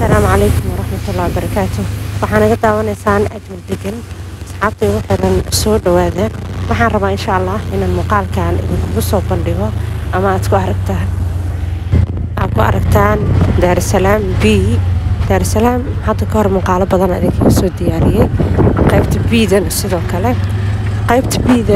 asalaamu calaykum waraxmatullahi wabarakaatu waxaa naga daawanaysaan ajmal degan asxaabta igu xiran soo dhowaada waxaan rabaa insha allah inaan muuqaalkan idinkugu soo bandhigo ama aad ku aragtaan aad ku aragtaan daarusalaam b daarusalaam hadda ka hor muuqaalo badan idinkaga soo diyaariyey qaybta biidana sidoo kale qaybta biida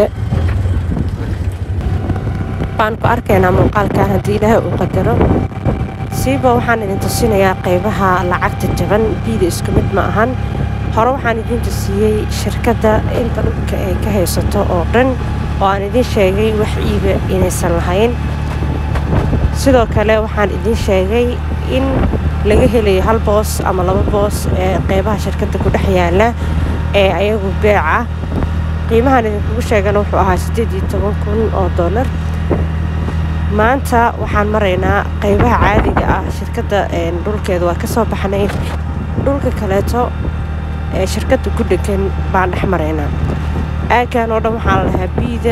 baan ku arkaynaa muuqaalkan haddii ilaahay uu qadaro siiba waxaan idin tusinayaa qaybaha lacagta jaban biida isku mid ma ahan hore waxaan idin tusiyey shirkadda inta dhulka ay ka haysato oo dhan oo aan idiin sheegay wax iiba inaysan lahayn sidoo kale waxaan idiin sheegay in laga helayo hal boos ama laba boos ee qaybaha shirkadda ku dhex yaala ee ayagu beeca qiimahan idinkugu sheegana wuxuu ahaa siddeed iyo toban kun oo dollar maanta waxaan maraynaa qaybaha caadiga ah shirkadda dhulkeeda waa ka soo baxnay dhulka kaleeto ee shirkadda ku dhegan baan dhex maraynaa aaggan oo dhan waxaa la lahaa biida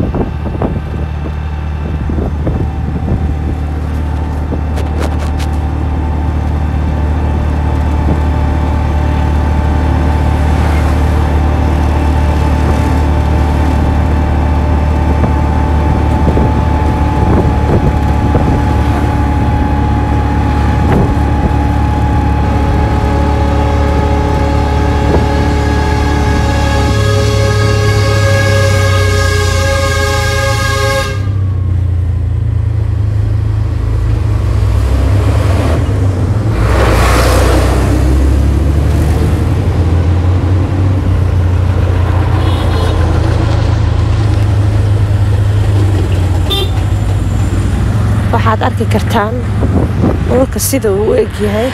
waxaad arki kartaan dhulka sida uu u egyahay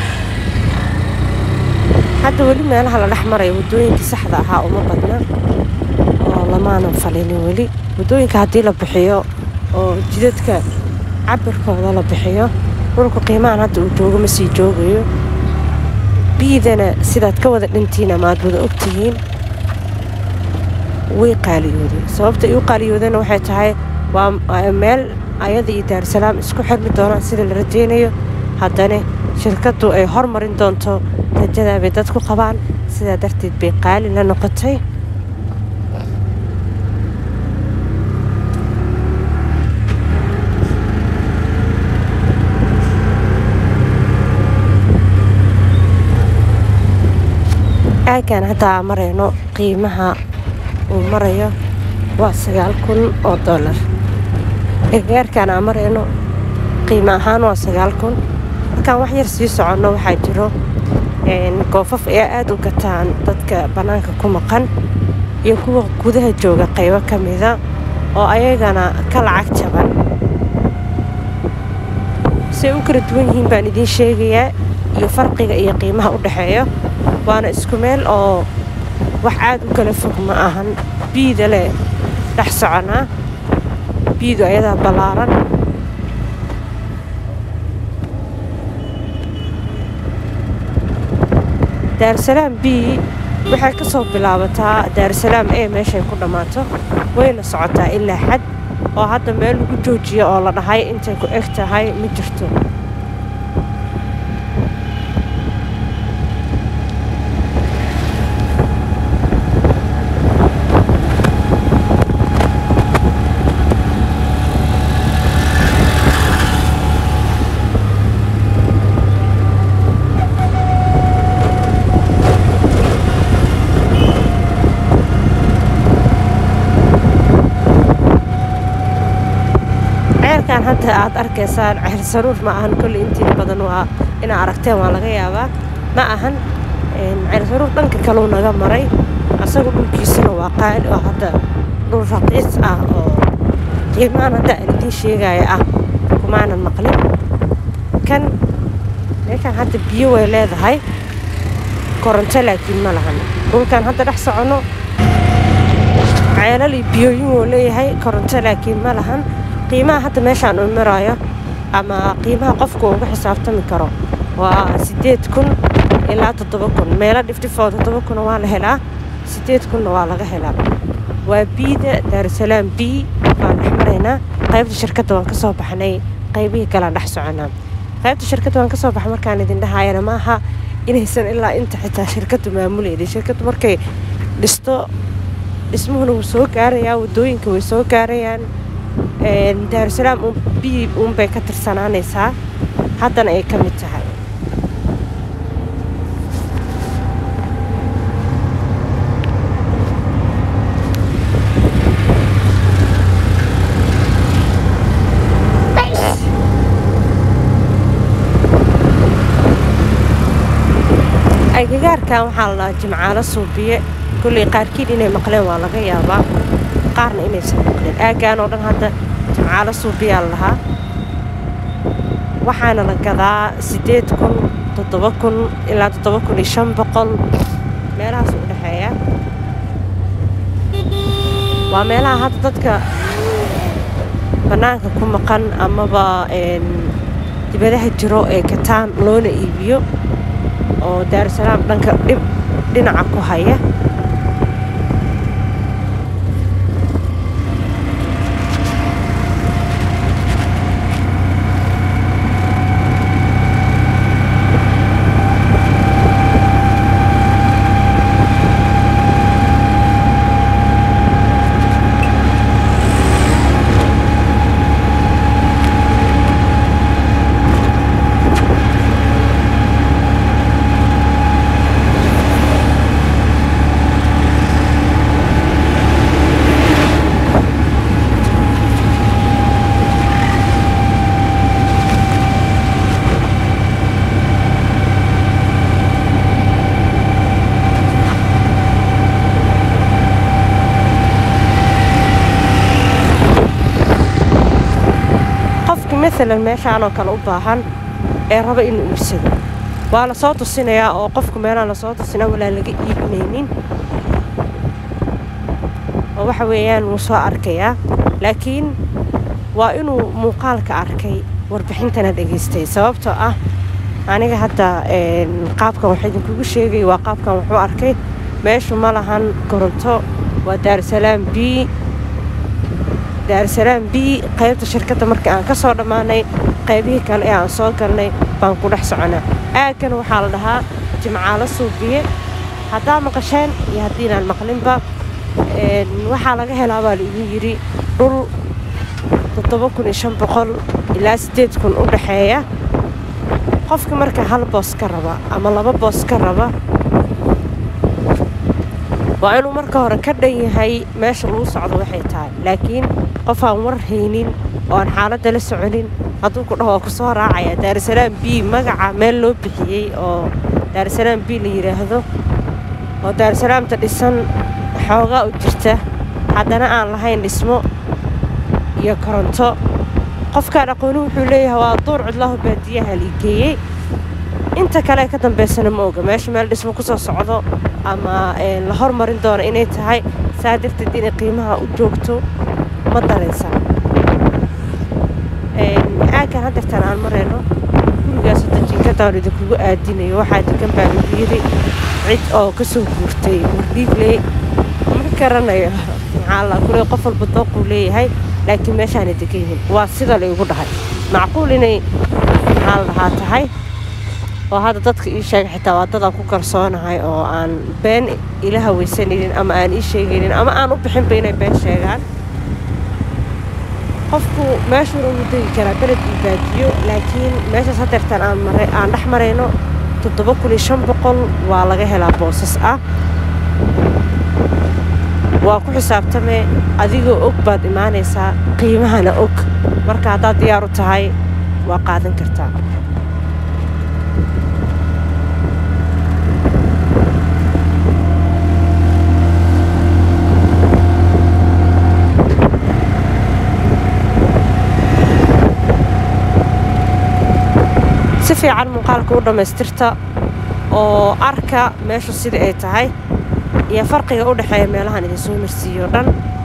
hadda weli meelaha la dhex maraya waddooyinkii saxda ahaa uma badna oo lamaanan falinin weli waddooyinka haddii la bixiyo oo jidadka cabirkooda la bixiyo dhulku qiimahan hadda uu joogo ma sii joogayo biidana sidaad ka wada dhantiin ama aad wada ogtihiin way qaaliyooday sababta ay u qaaliyoodana waxay tahay waa meel ayada iyo daarusalaam isku xirmi doonaan sida la rajaynayo haddana shirkaddu ay hormarin doonto rajadaa bay dadku qabaan sidaa darteed bay qaali la noqotay aaggan haddaa marayno qiimaha uu marayo waa sagaal kun oo dollar gargaarkaan aan marayno qiimo ahaan waa sagaal kun markaan wax yar sii soconno waxaa jiro goofaf ayaa aad u gataan dadka bannaanka ku maqan iyo kuwa gudaha jooga qaybo ka mida oo ayagana ka lacag jaban say u kala duwan yihiin baan idiin sheegayaa iyo farqiga iyo qiimaha u dhexeeyo waana isku meel oo wax aad u kala fog ma ahan biida leh dhex soconaa biidu ayadaa ballaaran daarusalaam b waxay ka soo bilaabataa daarusalaam e meeshay ku dhammaato wayna socotaa ilaa xad oo hadda meel lagu joojiyo oo la dhahay intay ku eg tahay ma jirto ceelkan hadda aad arkaysaan ceel saruur ma ahan kolley intiina badan waa inaa aragteen waa laga yaabaa ma ahan ceel saruur dhanka kaleu naga maray asagu dhulkiisuna waa qaali oo hadda dhul raqiis ah oo qiimaan hadda aan idiin sheegaya ah kumaanan maqlin kan meeshaan hadda biyo way leedahay koronto laakiin ma lahan dhulkan hadda dhex soconno ceelal iyo biyooyin wuu leeyahay koronto laakiin ma lahan qiimaha hadda meeshaan uu maraayo ama qiimaha qofku uga xisaabtami karo waa siddeed kun ilaa toddoba kun meelo dhifdhifoo toddoba kuna waa la helaa siddeed kunna waa laga helaa waa biida daarusalaam b baan dhex maraynaa qaybta shirkadda waan ka soo baxnay qaybihii kalaan dhex soconaa qaybta shirkadda waan kasoo baxa markaan idin dhahayana maaha inaysan ilaa inta xitaa shirkaddu maamuleyda shirkaddu markay dhisto dhismuhuna wuu soo gaarayaa wadooyinka way soo gaarayaan daarusalaam biyi uunbay ka tirsanaanaysaa haddana ay ka mid tahay agagaarkan waxaa la dhahaa jimcaalo suubiye kolley qaarkiin inay maqleen waa laga yaabaa qaarna inaysan maqleen aaggaan oo dhan hadda jimcaalo suubiyaa la lahaa waxaana la gadaa siddeed kun toddoba kun ilaa toddoba kun iyo shan boqol meelahaas u dhexeeya waa meelaha hadda dadka bannaanka ku maqan amaba dibadaha jiro ee kataan loona iibiyo oo daarusalaam dhanka dhib dhinaca ku haya maalan meeshaanoo kale u baahan ee raba inuu iibsado waa la soo tusinayaa oo qofku meelaan lasoo tusinaa walaa laga iibinaynin oo waxa weeyaan wuu soo arkayaa laakiin waa inuu muuqaalka arkay warbixintana dhegaystay sababtoo ah aniga hadda qaabkan wax idinkugu sheegay waa qaabkan wuxuu arkay meeshu ma lahan koronto waa daarusalaam b daarusalaam b qaybta shirkadda markii aan ka soo dhammaanay qaybihii kale ee aan soo galnay baan ku dhex soconaa aaggan waxaa la dhahaa jimcaalo suubiye haddaa maqasheen iyo haddiinaan maqlinba waxaa laga helaa baa laigu yidhi dhul toddoba kun iyo shan boqol ilaa siddeed kun u dhexeeya qofka marka hal boos ka raba ama laba boos ka raba waa inuu marka hore ka dhan yahay meesha lagu socdo waxay tahay laakiin qof aan war haynin oo aan xaaladda la soconin hadduu ku dhaho waa ku soo raacaya daarusalaam b magaca meel loo bixiyey oo daarusalaam b la yidhaahdo oo daarusalaamta dhisan xoogaa u jirta haddana aan lahayn dhismo iyo koronto qofkaan aqooni wuxuu leeyahay waa duur cidlahu baadiyaha liigeeyey inta kale ka dambaysana ma oga meesha meel dhismo ku soo socdo ama la hormarin doono inay tahay saa darteed inay qiimaha u joogto ma daraysan aaggan haddeertaan aan marayno gurigaas hadda jinkadaan idinkugu aadinayo waxaa degan baa lagu yidhi cid oo ka soo guurtay wardhiigley ma garanayo maxaa la kule qof walba dooquu leeyahay laakiin meeshaana degan yihiin waa sida la igu dhahay macquul inay maxaa la dhahaa tahay oo hadda dadka ii sheega xitaa waa dadaan ku kalsoonahay oo aan been ila hawaysanaynin ama aan ii sheegaynin ama aan u bixinba inay been sheegaan qofku meeshuuna wuu degi karaa beled io baadiyo laakiin meeshaas hadeertaan aan maray aan dhex marayno toddoba kun iyo shan boqol waa laga helaa boosas ah waa ku xisaabtamee adigoo og baad imaanaysaa qiimahana og marka haddaad diyaar u tahay waa qaadan kartaa si fiican muuqaalka u dhammaystirta oo arka meeshu sida ay tahay iyo farqiga u dhexeeya meelahan idinsoo marsiiyo dhan